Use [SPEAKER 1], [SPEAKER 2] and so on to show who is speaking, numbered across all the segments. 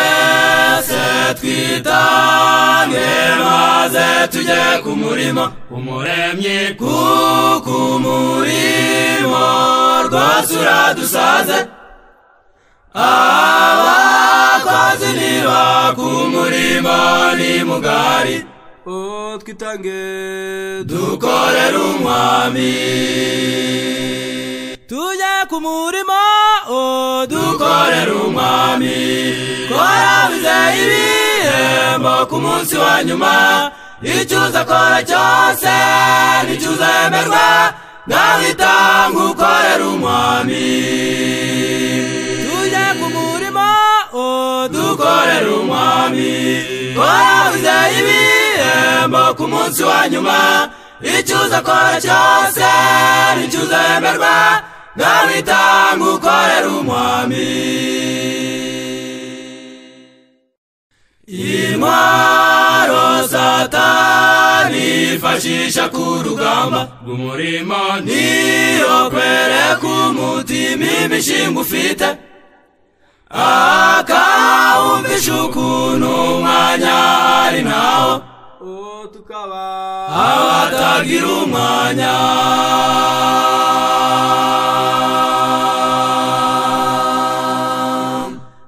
[SPEAKER 1] twese twitange maze tujye ku murimo umuremyi kuko umurimo rwose uradusaze abakozi niba ku murimo ni mugari
[SPEAKER 2] Oh, twitange
[SPEAKER 1] dukorere umwami
[SPEAKER 2] tujye ku murimo oh,
[SPEAKER 1] dukorere umwami kora wizeye ibihembo ku munsi wa nyuma icyo uza kora cyose nicyo uzemerwa nawe itanga ukorere umwami
[SPEAKER 2] tujye ku murimo oh,
[SPEAKER 1] dukorere umwami kora wizeye ibihembo ku munsi wa nyuma icyo uza kora cyose nicyo uzemerwa nawe itanga ukorere umwami intwaro satani ifashisha ku rugamba rw'umurimo niyo kwereka umutima imishinga ufite akawumvisha ukuntu umwanya ari nawo
[SPEAKER 2] Oh, tukaba
[SPEAKER 1] abatagira umwanya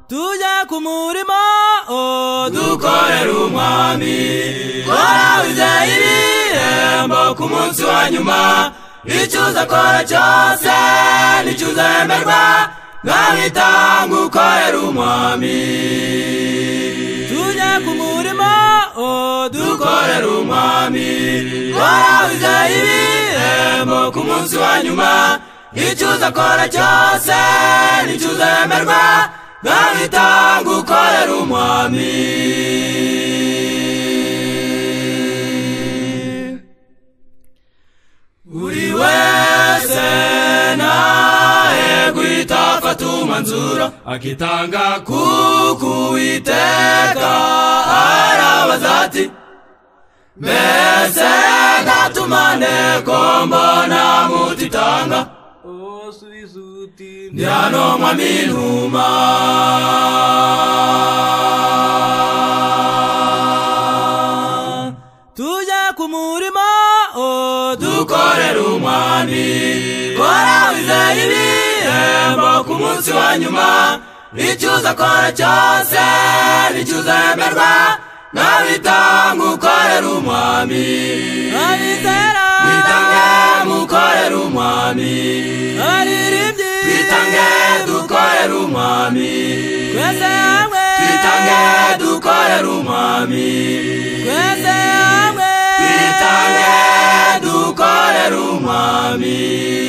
[SPEAKER 2] tujye ku murimo oh,
[SPEAKER 1] dukorere umwami kora wizeye ibihembo ku munsi wa nyuma icyo uzakora cyose nicyo uzemerwa nkamwitanga ukorere umwami
[SPEAKER 2] tujye ku murimo oh,
[SPEAKER 1] dukorere umwami kora wizeye ibihembo ku munsi wa nyuma icyo uzakora cyose nicyo uzemerwa nkamwitanga ukorere umwami buri wese nahe guhita afata umwanzuro akitanga kuko uwiteka arabaza ati mbese ndatumane ko mbona mutitanga
[SPEAKER 2] Oh, subiza uti
[SPEAKER 1] ndi hano mwami inuma
[SPEAKER 2] tujye ku murimo oh,
[SPEAKER 1] dukorere umwami kora wizeye ibihembo ku munsi wa nyuma icyo uzakora cyose nicyo uzemerwa nabitanga ukorere umwami
[SPEAKER 2] abizera
[SPEAKER 1] twitange mukorere umwami
[SPEAKER 2] abaririmbyi
[SPEAKER 1] twitange dukorere umwami
[SPEAKER 2] twese hamwe
[SPEAKER 1] twitange dukorere umwami
[SPEAKER 2] twese hamwe
[SPEAKER 1] twitange dukorere umwami